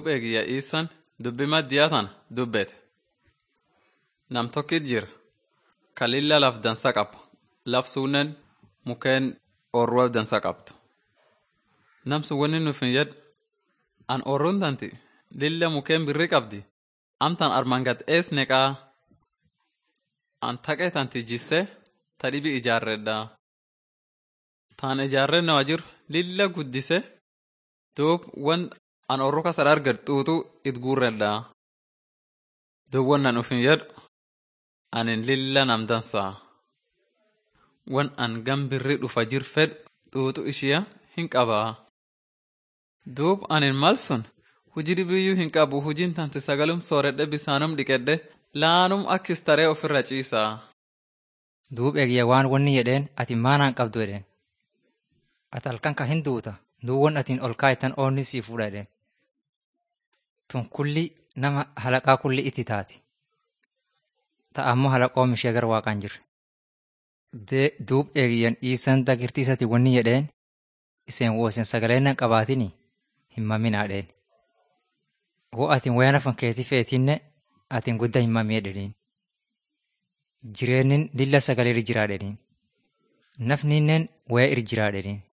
Duub eegiyya iisan dubbi maddiyaa tana dubbete. Nam tokkit jira ka lilla laf dansa qaba. Laf suunnen mukeen oorruwaa dansa qabdu. Nam sun wanni nufin yed an oorruun tanti lilla mukeen birri qabdi. Amtan armaan gad ees neqaa an taqee tanti jisse ta dhibi ijaarredhaa. Taan ijaarrennawa jiru lilla guddise duub wan an oorru kasa arged xuuxu it guurredhaa. Duub wannan ufin jedhu anin lilla nam dansaa. Wan an gan birri dhufa jir fedhu xuuxu ishiya hin qabaa. Duub anin mal sun hujii dhibiyyuu hin qabu hujiin tanti sagalum sooredhe bisaanum dhiqedhe laanum akkis taree ofirra ciisaa. Duub eegiyya waan wanni jedheen ati maanaan qabdu jedheen. Ati halkan ka hin duuta duub wan atiin ol kaayitan oonni sii fuudha jedheen. Tun kulli nama halaqaa kulli itti taati. Ta'a ammoo halaqoom ishee gara waaqaan jirre. Duub eegiyyan dhiisan dagirtiisati wanni jedheen iseen woo iseen sagaleennan qabaatini hin maminaa dheen. Woo atiin wayana fan keetii feetinne atiin guddaa hin mamee dhedhiin. Jireennin lilla sagalee irra jiraa dhedhiin. Nafninnen waya irra jiraa dhedhiin.